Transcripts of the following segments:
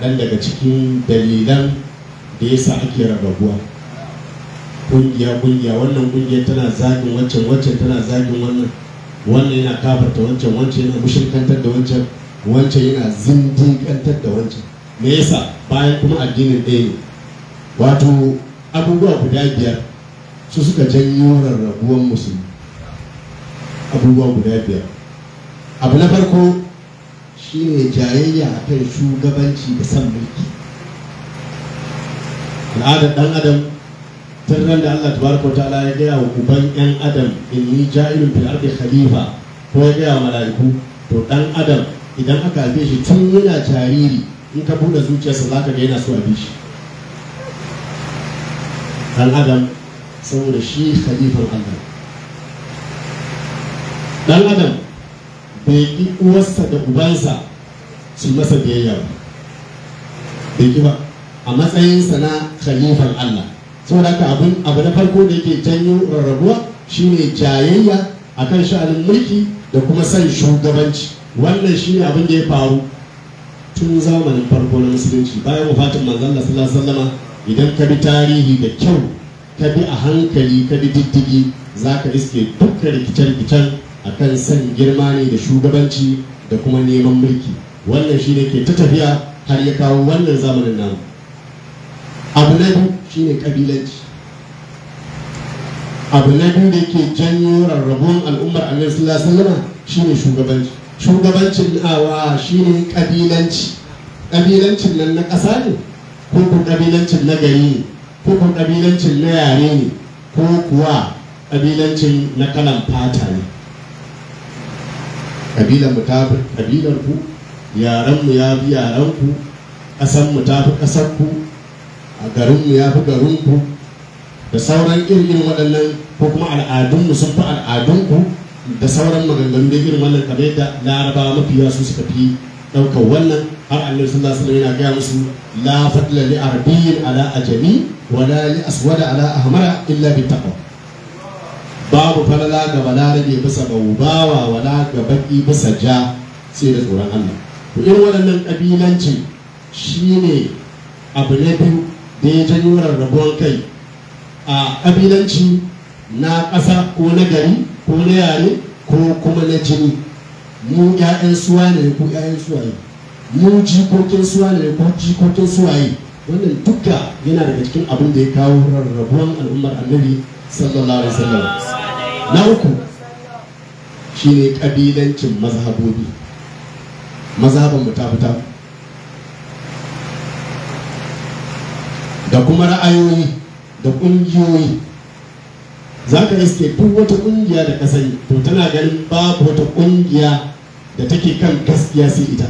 kaɗan daga cikin dalilan da ya sa ake rarrabuwa ƙungiya ƙungiya wannan ƙungiya tana zagin wancan wancan tana zagin wannan wannan yana kafarta wancan wancan yana mushirkantar da wancan wancan yana zindiƙantar da wancan me yasa bayan kuma addinin ɗaya ne wato abubuwa guda biyar su suka janyo rarrabuwan musulmi abubuwa guda biyar abu na farko shine jayayya akan shugabanci da san mulki al'adar dan adam tun ran da Allah tabaraka wa ta'ala ya gaya wa uban yan adam inni ja'ilun fil ardi khalifa ko ya gaya wa mala'iku to dan adam idan aka haife shi tun yana jariri in ka bude zuciyarsa zaka ga yana so a bi shi dan adam saboda shi khalifan Allah dan adam bai ki uwarsa da ubansa su masa biyayya ba bai ki ba a matsayinsa na khalifan Allah saboda haka abin abu na farko da yake janyo rarrabuwa shine jayayya akan sha'anin mulki da kuma son shugabanci wannan shine abin da ya faru tun zamanin farko na musulunci bayan wafatin manzon Allah sallallahu alaihi wasallama idan ka bi tarihi da kyau ka bi a hankali ka bi diddigi za ka iske dukkan rikice-rikicen akan son girma ne da shugabanci da kuma neman mulki wannan shine ke ta tafiya har ya kawo wannan zamanin namu abu na biyu shine kabilanci abu na biyu da ke janyo rarrabuwan al'ummar annabi sallallahu alaihi wasallam shine shugabanci shugabancin awa shine kabilanci kabilancin nan na ƙasa ne ko ko kabilancin na gari ne ko ko kabilancin na yare ne ko kuwa kabilancin na kalan fata ne kabilan mu ta fi kabilar ku yaran mu ya fi yaran ku ƙasan mu ta fi ƙasar ku a garin mu ya fi garin ku da sauran irin waɗannan ko kuma al'adun mu sun fi al'adun ku da sauran maganganu da irin wannan kamar yadda larabawa mafiya su suka fi ɗaukar wannan har annabi sallallahu alaihi wasallam yana gaya musu la fadla li arabiyyin ala ajami wala li aswada ala ahmara illa bi taqwa babu falala ga balarabe bisa bawa wala ga baki bisa ja sai da tsoron Allah to irin waɗannan kabilancin shine abu na biyu da ya janyo rarrabuwan kai a kabilanci na ƙasa ko na gari ko na yare ko kuma na jini mu 'ya'yan suwa ne ko 'ya'yan suwaye mu jikokin suwa ne ko jikokin suwaye wannan duka yana daga cikin abin da ya kawo rarrabuwan al'ummar annabi sallallahu alaihi wasallam na uku shine kabilancin mazhabobi mazhaban mu ta fita da kuma ra'ayoyi da ƙungiyoyi za ka iske duk wata ƙungiya da ka sani to tana ganin babu wata ƙungiya da take kan gaskiya sai ita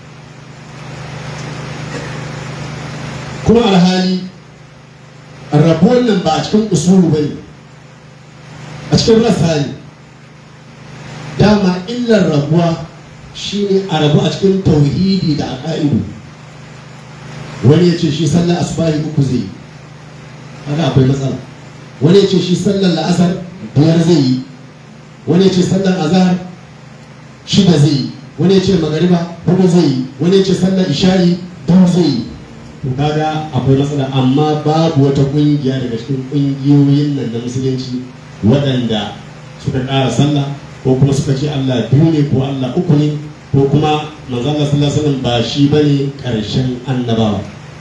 kuma alhali rabuwan nan ba a cikin usulu ba ne a cikin rasa ne dama illar rabuwa shine a rabu a cikin tauhidi da aƙa'idu wani ya ce shi sallar asubahi uku zai yi haka akwai matsala wani ya ce shi sallar la'asar biyar zai yi wani ya ce sallar azahar shida zai yi wani ya ce magariba hudu zai yi wani ya ce sallar isha'i biyu zai yi to kaga akwai matsala amma babu wata kungiya daga cikin kungiyoyin nan na musulunci waɗanda suka ƙara sallah ko kuma suka ce Allah biyu ne ko Allah uku ne ko kuma manzo Allah sallallahu alaihi wasallam ba shi bane ƙarshen annabawa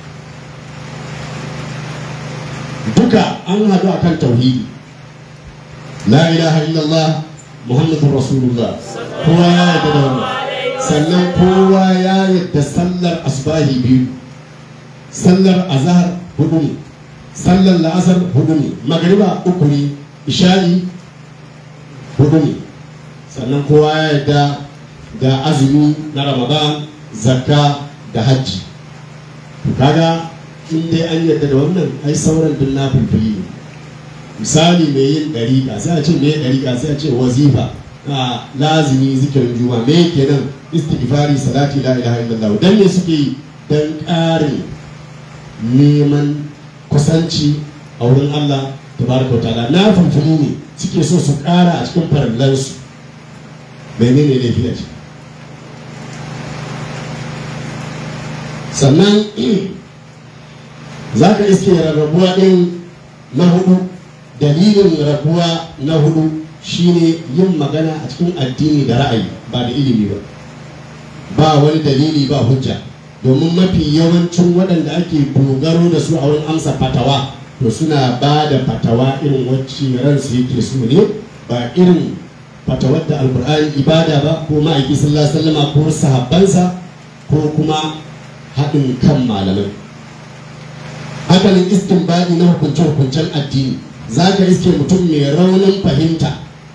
duka an haɗu akan tauhidi la ilaha illallah muhammadur rasulullah kowa ya yarda da wannan sannan kowa ya yarda sallar asbahi biyu sallar azhar hudu ne sallar la'asar hudu ne magariba uku ne isha'i hudu ne sannan kowa ya yarda da azumi na ramadan zakka da hajji kaga in dai an yarda da wannan ai sauran duk na fulfuli ne misali mai yin ɗariƙa sai a ce mai ɗariƙa sai a ce wazifa a lazimi zikirin juma me kenan istighfari salati la ilaha illallah dan me suke yi dan ƙarin neman kusanci a wurin Allah tabaraka wa ta'ala na fulfuli ne suke so su ƙara a cikin farallansu menene laifi a ciki sannan za ka iske rarrabuwa ɗin na hudu dalilin rabuwa na hudu shine yin magana a cikin addini da ra'ayi ba da ilimi ba ba wani dalili ba hujja domin mafi yawancin waɗanda ake dogaro da su a wurin amsa fatawa to suna ba da fatawa irin wacce ransu yake so ne ba irin fatawar da alkur'ani ibada ba ko ma'aiki sallallahu alaihi wasallam ko sahabbansa ko kuma haɗin kan malamai hakanin istinbadi na hukunce-hukuncen addini za ka iske mutum mai raunin fahimta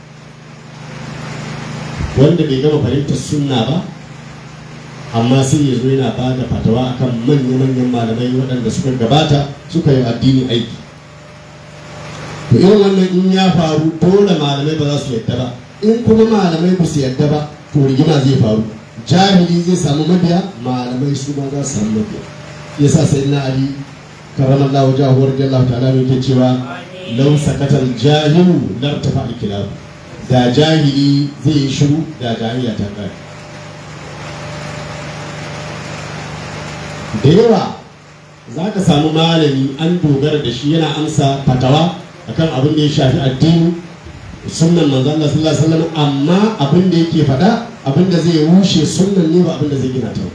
wanda bai gama fahimtar sunna ba amma sai ya zo yana ba da fatawa akan manya-manyan malamai waɗanda suka gabata suka yi addini aiki to irin wannan in ya faru dole malamai ba za su yadda ba in kuma malamai ba su yadda ba to rigima zai faru jahili zai samu mabiya malamai su ma za su samu mabiya yasa sai na ali karamallahu jahu radiyallahu ta'ala mai ke cewa law sakatal jahilu lartafa al da jahili zai yi shiru da jahiliya ta kare da yawa za ka samu malami an dogara da shi yana amsa fatawa akan abin da ya shafi addini sunnan manzo Allah sallallahu alaihi wasallam amma abin da yake faɗa abin da zai rushe sunnan ne ba abin da zai gina ta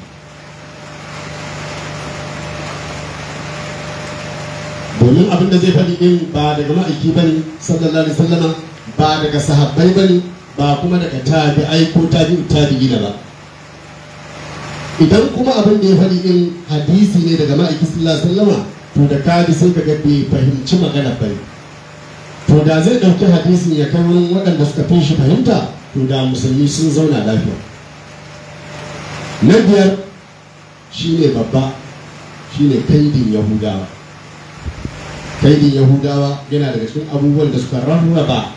domin abin da zai faɗi din ba daga ma'aiki bane sallallahu alaihi wasallam ba daga sahabbai bane ba kuma daga tabi'ai ko tabi'u tabi'ina ba idan kuma abin da ya faɗi din hadisi ne daga ma'aiki sallallahu alaihi wasallam to da kadi sai kaga bai fahimci magana bane to da zai ɗauki hadisin ya kai wurin waɗanda suka fi shi fahimta to da musulmi sun zauna lafiya na biyar shine babba shine kaidin yahudawa kaidin yahudawa yana daga cikin abubuwan da suka rarraba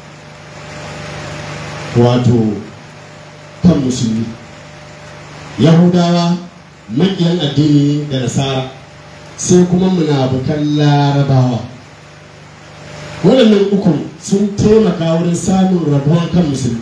wato kan musulmi yahudawa maƙiyan addini da nasara sai kuma munafukan larabawa waɗannan ukun sun taimaka wurin samun rabuwan kan musulmi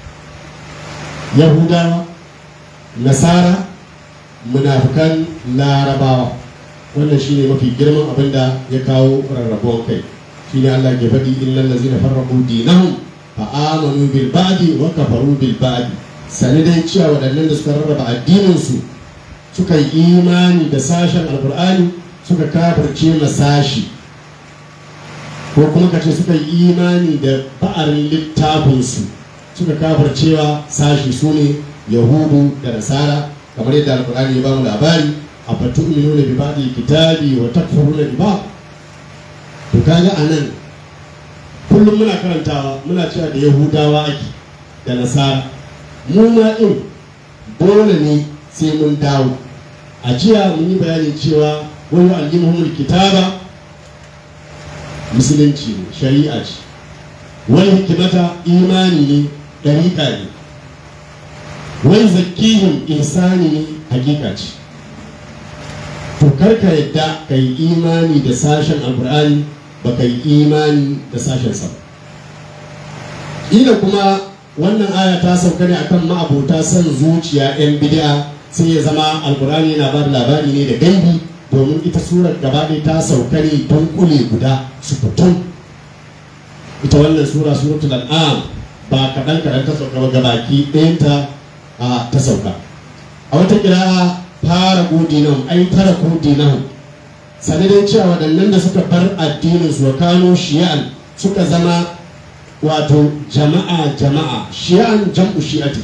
yahudawa nasara munafukan larabawa wannan shine mafi girman abin da ya kawo rarrabuwan kai shine Allah ke faɗi innal ladzina farraqu dinahum fa amanu bil ba'di wa kafaru bil ba'di sani dai cewa waɗannan da suka rarraba addinin su suka yi imani da sashen alkur'ani suka kafirce ma sashi ko kuma kace suka yi imani da ba'arin littafinsu suka kafircewa sashi su ne yahudu da nasara kamar yadda alkur'ani ya bamu labari a fatu nuna bi ba'di kitabi wa takfuruna bi ba to kaga anan kullum muna karantawa muna cewa da yahudawa ake da nasara mu ma din dole ne sai mun dawo a jiya mun yi bayani cewa wani aljimuhumul kitaba musulunci ne shari'a ce wani hikimata imani ne ɗariƙa ne wani zakihim insani ne hakika ce to karka yadda ka yi imani da sashen alkur'ani ba ka yi imani da sashen sa ila kuma wannan aya ta sauka ne akan ma'abota son zuciya 'yan bid'a sai ya zama alkur'ani yana ba da labari ne da gaibi domin ita surar gaba ɗaya ta sauka ne don kule guda su fitum ita wannan sura suratul an'am ba kaɗan kaɗan ta sauka ba gabaki ɗayanta a ta sauka a wata kira fara godinahum ai tara godinahum sani dai cewa waɗannan da suka bar addinin su wa kano shi'an suka zama wato jama'a jama'a shi'an jam'u shi'ati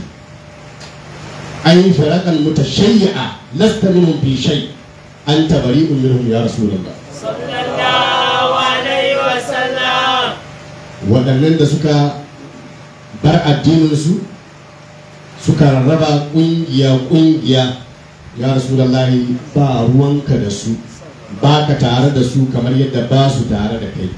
ai firaqan mutashayyi'a lasta minhum fi shay' أنت بريء منهم يا رسول الله صلى الله عليه وسلم waɗannan da suka bar addininsu suka rarraba ƙungiya-ƙungiya ya rasulallahi ba ruwanka da su ba ka tare da su kamar yadda ba su tare da kai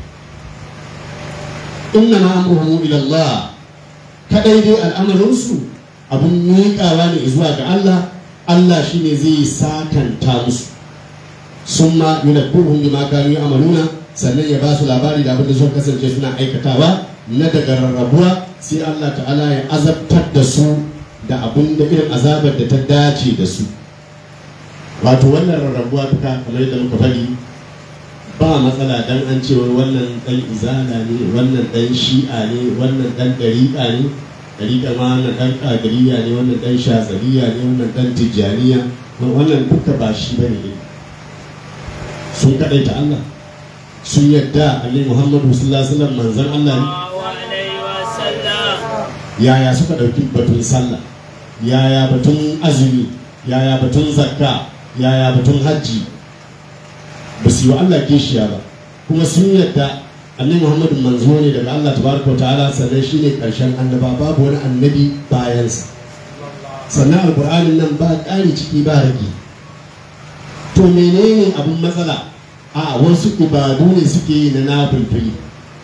inna ma amruhum ila Allah kadai dai al'amarinsu abun miƙawa ne zuwa ga Allah Allah shine zai sakanta musu sun ma yunabbuhum bima kanu ya'maluna sannan ya ba su labari da abin da suka kasance suna aikatawa na daga rarrabuwa sai Allah ta'ala ya azabtar da su da abin da irin azabar da ta dace da su wato wannan rarrabuwa duka kamar yadda muka faɗi ba matsala dan an ce wannan dan izala ne wannan dan shi'a ne wannan dan dariƙa ne dariƙa ma wannan dan ƙadiriya ne wannan dan shazaliya ne wannan dan tijjaniya wannan duka ba shi bane ne sun kaɗaita Allah sun yadda Ali Muhammadu sallallahu alaihi wasallam manzon Allah ne alaihi wasallam yaya suka ɗauki batun sallah yaya batun azumi yaya batun zakka yaya batun hajji ba su yi wa Allah kishiya ba kuma sun yadda annabi Muhammadu manzo ne daga Allah tabaraka wa ta'ala sannan shine karshen annaba babu wani annabi bayansa sannan alqur'anin nan ba ƙari ciki ba rage to menene abin matsala a wasu ibadu ne suke yi na nafilfili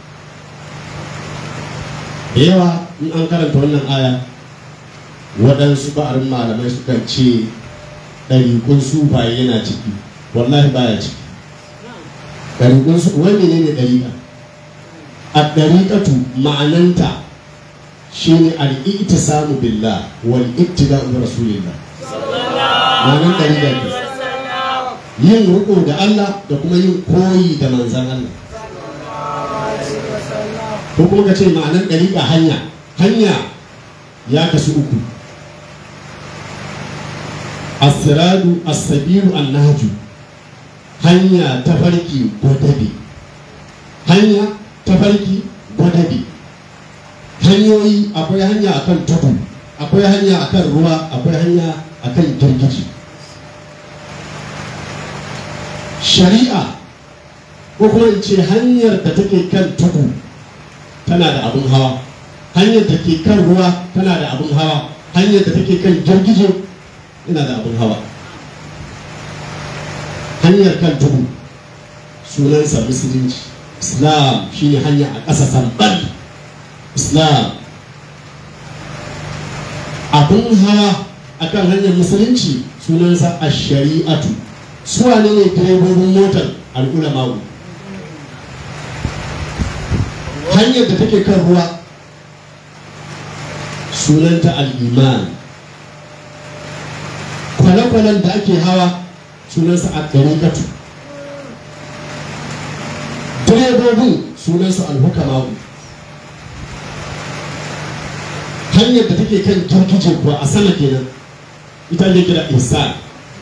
da yawa in an karanta wannan aya waɗansu ba'arin malamai sukan ce ɗariƙun sufaye yana ciki wallahi baya ciki ɗariƙun su wani ne ne ɗariƙa a ɗariƙatu ma'ananta shine al samu billah wal ittiba'u bi rasulillah ma'anan ɗariƙa ne yin riƙo da Allah da kuma yin koyi da manzan Allah ko kuma ka ce ma'anan ɗariƙa hanya hanya ya kasu uku asiradu asabiru annaju hanya ta farki gwadabe hanya ta farki gwadabe hanyoyi akwai hanya akan tudu akwai hanya akan ruwa akwai hanya akan girgiji shari'a ko kuma in ce hanyar da take kan tudu tana da abin hawa hanyar da ke kan ruwa tana da abin hawa hanyar da take kan girgije ina da abin hawa hanyar kan tudu sunansa musulunci islam shine hanya a ƙasa sambal islam abin hawa akan hanyar musulunci sunansa a shari'atu su wane ne direbobin motar al'ulama'u hanyar da take kan ruwa sunanta al'iman kwale-kwalen da ake hawa sunansa a ɗariƙatu direbobin sunansu alhukama'u hanyar da take kan girgije kuwa a sama kenan ita ne kira insan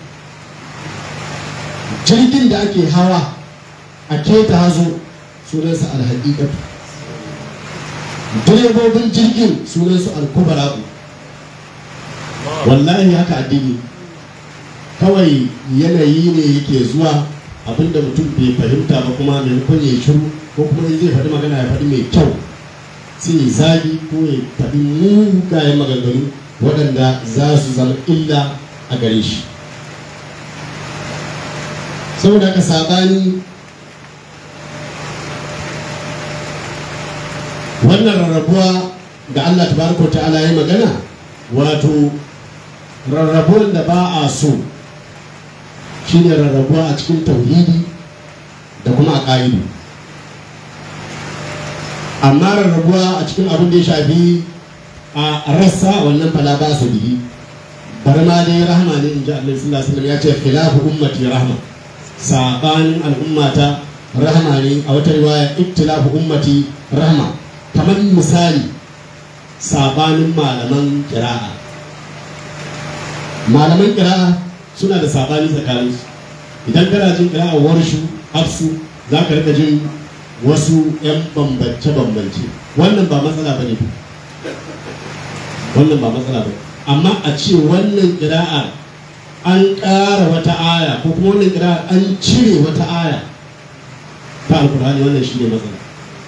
jirgin da ake hawa a keta hazo sunansa alhaƙiƙatu direbobin jirgin sunansu alkubara'u wallahi haka addini kawai yanayi ne yake zuwa abinda mutum bai fahimta ba kuma maimakon ya shiru ko kuma zai faɗi magana ya faɗi mai kyau sai ya zagi ko ya faɗi mugayen maganganu waɗanda za su zama illa a gare shi saboda haka saɓani wannan rarrabuwa da Allah tabaraka wa ta'ala ya magana wato rarrabuwar da ba a so shine rarrabuwa a cikin tauhidi da kuma a ƙa'idu amma rarrabuwa a cikin abin da ya shafi a rassa wannan fala ba su bihi bari ma dai rahama ne in ji Allah sallallahu alaihi wasallam ya ce khilafu ummati rahma sabanin al'ummata rahama ne a wata riwaya iktilafu ummati rahma kamar misali sabanin malaman kira'a malaman kira'a suna da sabani tsakanin su idan kana jin kira'a warshu hafsu za ka rika jin wasu 'yan bambance-bambance wannan ba matsala ba ne wannan ba matsala ba amma a ce wannan kira'a an ƙara wata aya ko kuma wannan kira'a an cire wata aya ta alkur'ani wannan shi ne matsala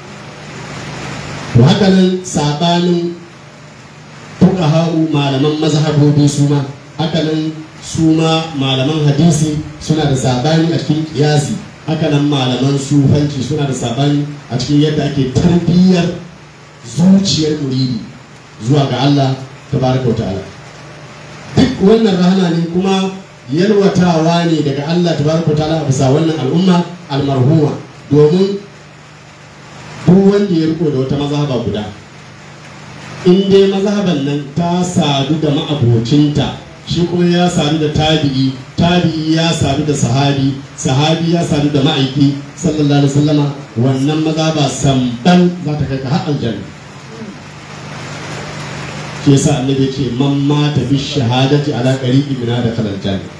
to haka nan sabanin fuqaha'u malaman mazhabobi su ma haka nan su ma malaman hadisi suna da sabani a cikin kiyasi haka nan malaman sufanci suna da sabani a cikin yadda ake tarbiyyar zuciyar muridi zuwa ga Allah tabaraka wa ta'ala duk wannan rahama ne kuma yalwatawa ne daga Allah tabaraka wa ta'ala a bisa wannan al'umma almarhuma domin duk wanda ya riko da wata mazhaba guda in dai mazhaban nan ta sadu da ma'abocinta shi kuma ya sadu da tabi'i tabi'i ya sadu da sahabi sahabi ya sadu da ma'aiki sallallahu alaihi wasallama wannan maza ba samban za ta kai ka har aljanna shi yasa annabi ya ce man mata bi shahadati ala qariqi min da kalal janna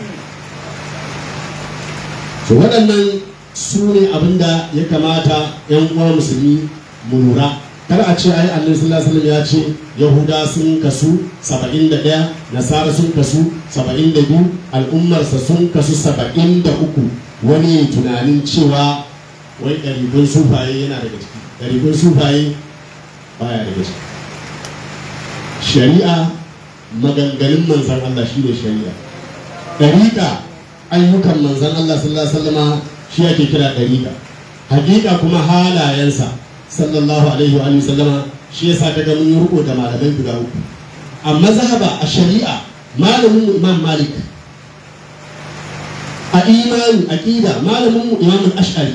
to waɗannan su ne abinda ya kamata yan uwa musulmi mu lura kar a ce ai annabi sallallahu alaihi wasallam ya ce yahuda sun kasu 71 nasara sun kasu 72 al'ummarsa sun kasu 73 wani tunanin cewa wai ɗarikun sufaye yana daga ciki ɗarikun sufaye baya daga ciki shari'a maganganun manzan Allah shi ne shari'a ɗariƙa ayyukan manzan Allah sallallahu alaihi wasallama shi ake kira ɗariƙa hakika kuma halayensa sallallahu alaihi wa sallama shi yasa ta ga mun yi riko da malamai guda uku a mazhaba a shari'a malamin mu imam malik a imani aqida malamin mu imam ash'ari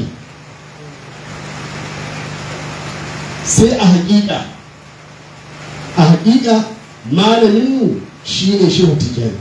sai a hakika a hakika malamin mu shine shehu tijani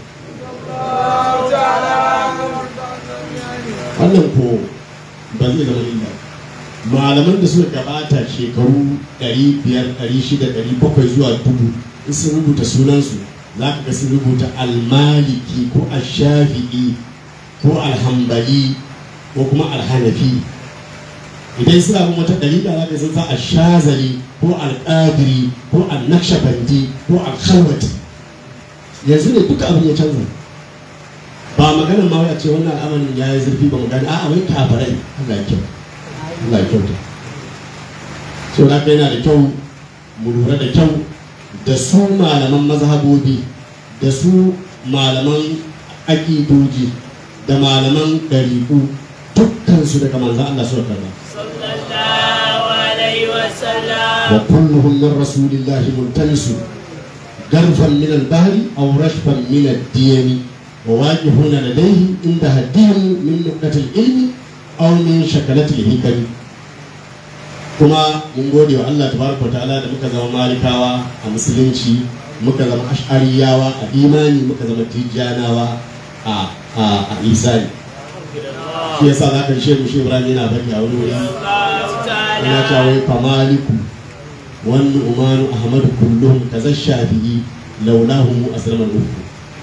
wannan ko ba zai zama illa malaman da suka gabata shekaru 500 600 700 zuwa dubu in sun rubuta sunansu za ka ga sun rubuta almaliki ko ashafi'i ko alhambali ko kuma alhanafi idan suna bin wata dalila za ka sun sa ashazali ko alƙadiri ko annakshabandi ko alkhalwati yanzu ne duka abin ya canza ba maganar ma wai a ce wannan al'amarin ya yi zurfi ba mu gani a'a wai kafarai Allah ya kyau Allah ya kyauta so da yana da kyau mu lura da kyau da su malaman mazhabobi da su malaman aƙidoji da malaman ɗariƙu dukkansu daga manzan Allah suka karba sallallahu alaihi wasallam wa kulluhum min rasulillahi multamisu garfan min al-bahri aw rashfan min ad-diyami wa waqifuna ladayhi inda hadihim min nuqatil ilmi aw min shakalatil hikami kuma mun gode wa Allah tabaraka wa ta'ala da muka zama malikawa a musulunci muka zama ash'ariyawa a imani muka zama tijjanawa a a a isani shi yasa za ka shehu shi ibrahim yana faɗi a wani wuri yana cewa wai famaliku wani umanu ahmadu kullum kaza shafi'i laulahu aslamar uku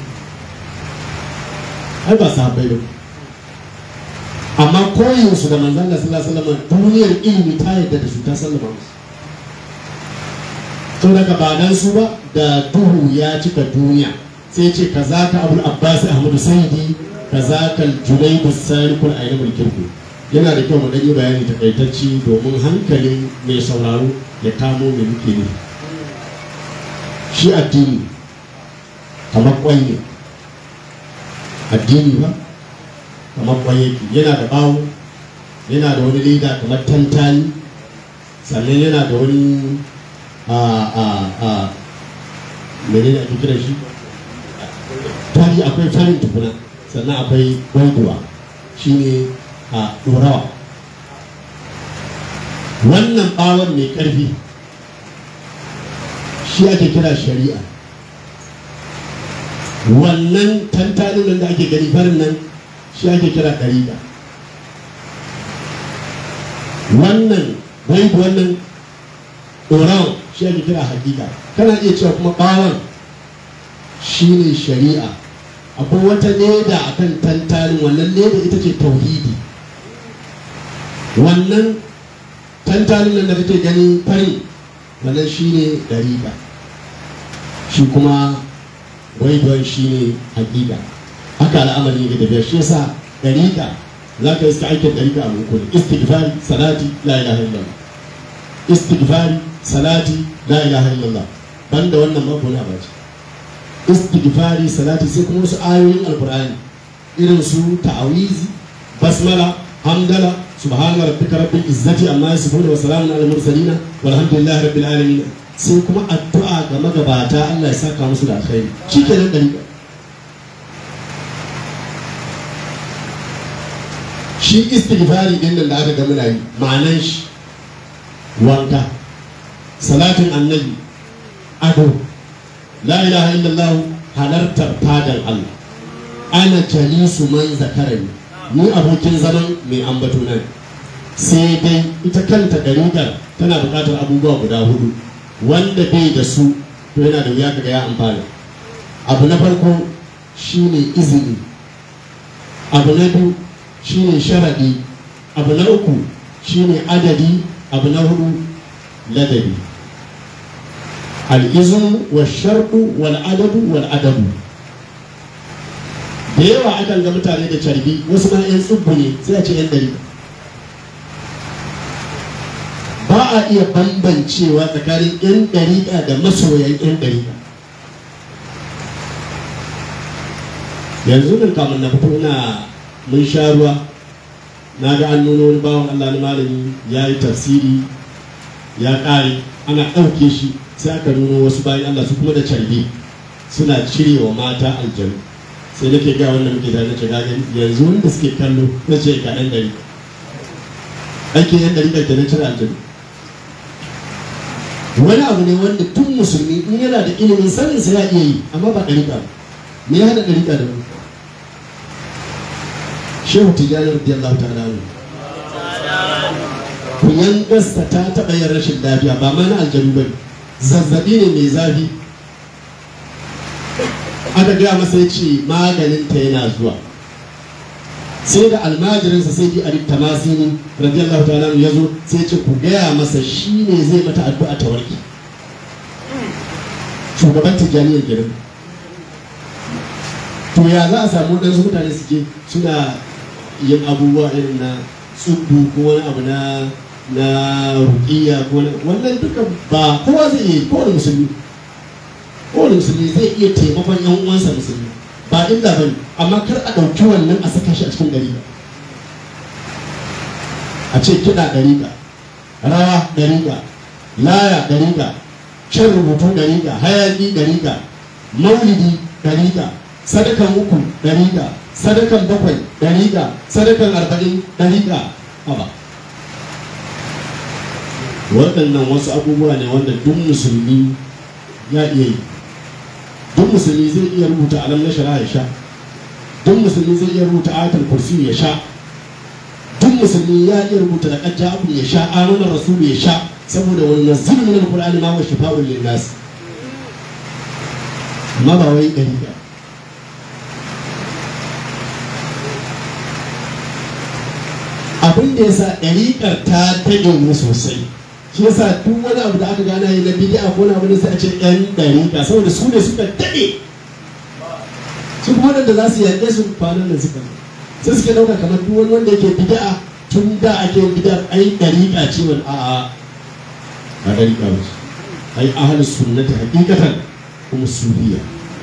ai ba sahabbai ba amma koyinsu da manzan da sallallahu alaihi wasallam duniyar ilimi ta yadda da su ta sallama musu to daga ba dan su ba da duhu ya cika duniya sai ce kaza ka abul abbas ahmadu sayyidi kaza kal junaydu salikul ayyamul kirku yana da kyau mu dan yi bayani takaitacci domin hankalin mai sauraro ya kamo me muke ne shi addini kamar kwai ne addini ba kamar kwai yana da bawo yana da wani leda kamar tantani sannan yana da wani a a a menene ake kira shi tari akwai farin tukuna sannan akwai gwaiduwa shine a ɗorawa wannan bawon mai ƙarfi shi ake kira shari'a wannan tantanin nan da ake gani farin nan shi ake kira ɗariƙa wannan waibu wannan ɗorawan shi ake kira hakika kana iya cewa kuma ɓawon shi ne shari'a akwai wata leda a kan tantanin wannan leda ita ce tauhidi wannan tantanin nan da kake gani fari wannan shi ne ɗariƙa shi kuma waibuwan shi ne hakika haka al'amari ne tafiya shi yasa ɗariƙa za ka iska aikin ɗariƙa a muku ne istighfari salati la ilaha illallah istighfari salati la ilaha illallah banda wannan babu wani abaci istighfari salati sai kuma wasu ayoyin alqur'ani irin su ta'awizi basmala hamdala subhana rabbika rabbil izzati amma yasifun wa salamun alal mursalin walhamdulillahi rabbil alamin sai kuma addu'a ga magabata Allah ya saka musu da alkhairi shikenan dariƙa shi istighfari din nan da aka ga muna yi ma'anan shi wanka salatin annabi ado la ilaha illallah halartar fadan Allah ana jalisu man zakarani ni abokin zaman mai ambato nan sai dai ita kanta ɗariƙar tana buƙatar abubuwa guda hudu wanda bai da su to yana da wuya kaga ya amfana abu na farko shine izini abu na biyu shine sharaɗi abu na uku shine adadi abu na hudu ladabi al'izinu wa sharɗu wal adadu wal adabu da yawa akan ga mutane da carbi wasu ma 'yan tsubbu ne sai a ce 'yan dari ba a iya bambancewa tsakanin 'yan dariƙa da masoyan 'yan dariƙa yanzu nan kamun na fito ina mun sha ruwa na ga an nuna wani bawan Allah na malami ya yi tafsiri ya ƙare ana ɗauke shi sai aka nuna wasu bayan Allah su kuma da carbi suna cirewa mata aljanu sai nake ga wannan muke tare da gagan yanzu wanda suke kallo na ce ka ɗan ɗari ake yan ɗari ɗari na cire aljanu wani abu ne wanda tun musulmi in yana da ilimin sanin sa ya iya yi amma ba ɗari ba me ya haɗa ɗari da mu shehu tijjani radiyallahu ta'ala anhu kunyan gasta ta taɓa yin rashin lafiya ba ma na aljanu ba zazzabi ne mai zafi aka gaya masa ya ce maganinta yana zuwa sai da almajirinsa sai ji arif tamasini radiyallahu ta'ala ya zo sai ce ku gaya masa shi ne zai mata addu'a ta warke shugaban tijjaniyar gidan to ya za a samu ɗansu mutane suke suna yin abubuwa irin na tsubbu ko wani abu na na rukiya ko wannan duka ba kowa zai yi kowane musulmi kowane musulmi zai iya taimakon yan uwansa musulmi ba illa ba ne amma kar a ɗauki wannan a saka shi a cikin ɗariƙa a ce kiɗa ɗariƙa rawa ɗariƙa laya ɗariƙa shan rubutu ɗariƙa hayaƙi ɗariƙa maulidi ɗariƙa sadakan uku ɗariƙa sadakan bakwai ɗariƙa sadakan arba'in ɗariƙa haba waɗannan wasu abubuwa ne wanda duk musulmi ya iya yi duk musulmi zai iya rubuta alam na shara ya sha duk musulmi zai iya rubuta ayatul kursi ya sha duk musulmi ya iya rubuta da kajja abu ya sha amanar rasul ya sha saboda wani nazil min alqur'ani ma wa shifa'un lin nas amma ba wai dari ba abin da yasa ɗariƙar ta tage mu sosai shi yasa duk wani abu da aka gana yi na bidi'a ko na wani sai a ce yan dariƙa saboda su ne suka daɗe su kuma waɗanda za su yaƙe su kwanan da suka sai suke ɗauka kamar duk wani wanda yake bidi'a tun da ake yin bidi'a ai dariƙa ce wani a'a ba dariƙa ba ce ai ahalus sunnati hakikatan kuma sufiya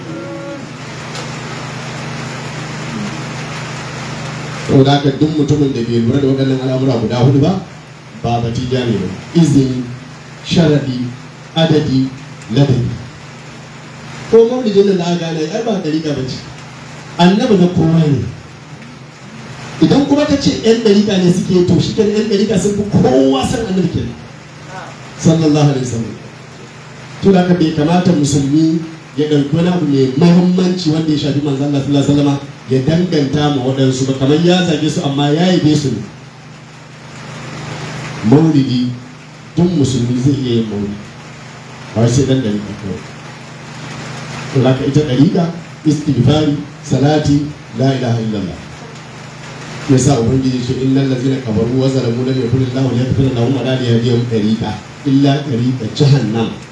saboda haka duk mutumin da bai lura da waɗannan al'amura guda hudu ba ba batija ne ba izini sharadi adadi ladabi ko maulidin nan da aka gane ai ba dariƙa ba ce annabi na kowa ne idan kuma ka ce yan dariƙa ne suke to shi kenan yan dariƙa sun fi kowa san annabi kenan sallallahu alaihi wasallam to da bai kamata musulmi ya ɗauki wani abu mai muhimmanci wanda ya shafi manzon Allah sallallahu alaihi wasallam ya danganta ma waɗansu ba kamar ya zage su amma ya yabe su ne maulidi duk musulmi zai iya yin maulidi ba sai dan dariƙa kawai to haka ita dariƙa istighfari salati la ilaha illallah yasa ubangiji ce innal ladzina kafaru wa zalamu lam yakun Allahu liyaghfira lahum wa la yahdihim tariqa illa tariqa jahannam